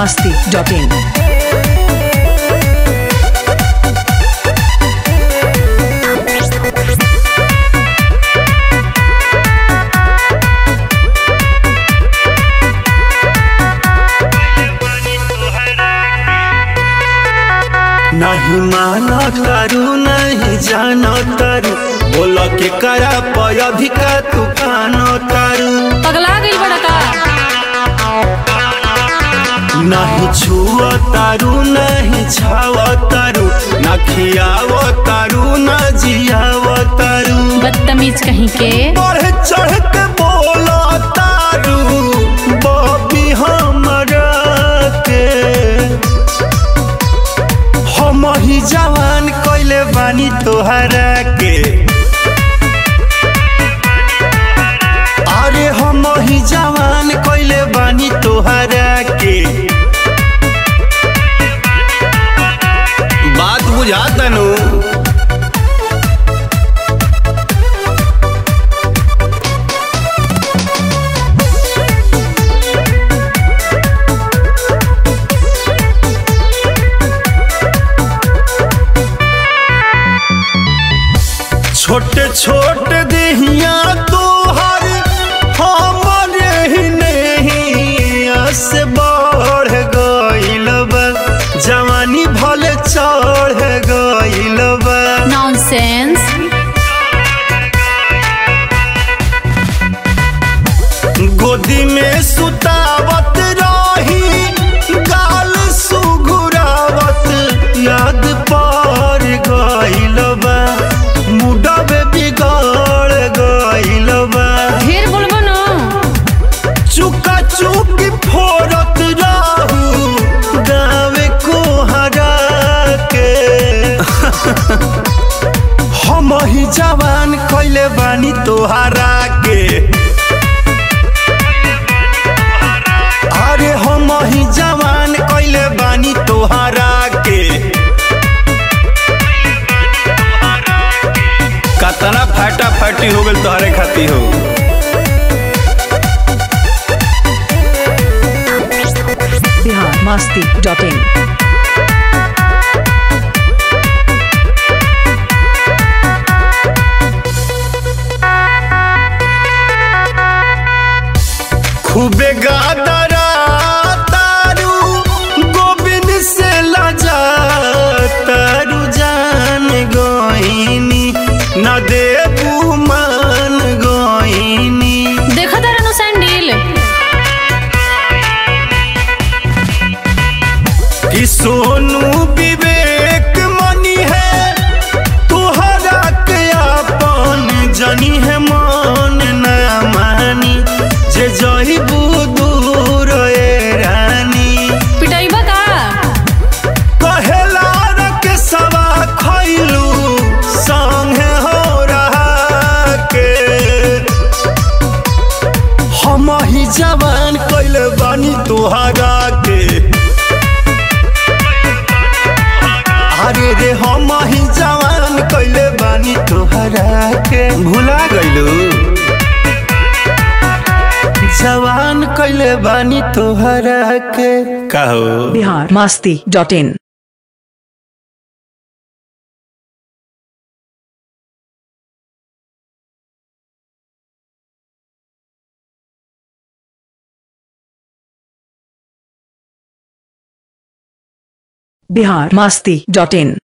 masti.in. नहीं मानो तारू नहीं जानो तारू बोलो के करा पय अधिका तूफानो तारू पगला गई बड़ा का नहीं छुओ तारू नहीं छाओ तारू न खियाओ तारू न जियाओ तारू बदतमीज कहीं के बढ़ चढ़ के बोलो तारू बॉबी हमरा के हम ही जवान कइले बानी तोहरा के अरे हम ही जवान कइले बानी तोहरा के बात बुझा तनु छोटे छोटे देहिया तोहर हमरे ही नहीं से बढ़ गइल बा जवानी भले चढ़ गइल बा नॉनसेंस गोदी में सुतावत रही गाल सुघुरावत याद पर गइल बा मुडबे बिगड़ गइल बा ढेर बोलबो न चुका चुकी फोड़त रहू गावे को हरा के हम ही जवान कइले बानी तोहरा के अरे हम ही जवान कइले बानी तोहरा के कतना फाटा फाटी हो गइल तोहरे खाती हो Bihar masti.in. खूबे गादरा तारू गोविंद से लजा तारू जान गोइनी न देबू मान गोइनी देखा तारा नु सैंडल कि सोनू विवेक मनी है तोहरा के अपन जनी है मन न मानी जे जहिबू दूर ए रानी पिटाइबा का कहेला के सवा खैलू संगे हो रहा के हम ही जवान कैले बानी तोहरा के अरे रे हम ही जवान कैले बानी तोहरा के भुला गइलू जवान कैले बानी तोहरा के कहो Bihar masti.in. Bihar masti.in.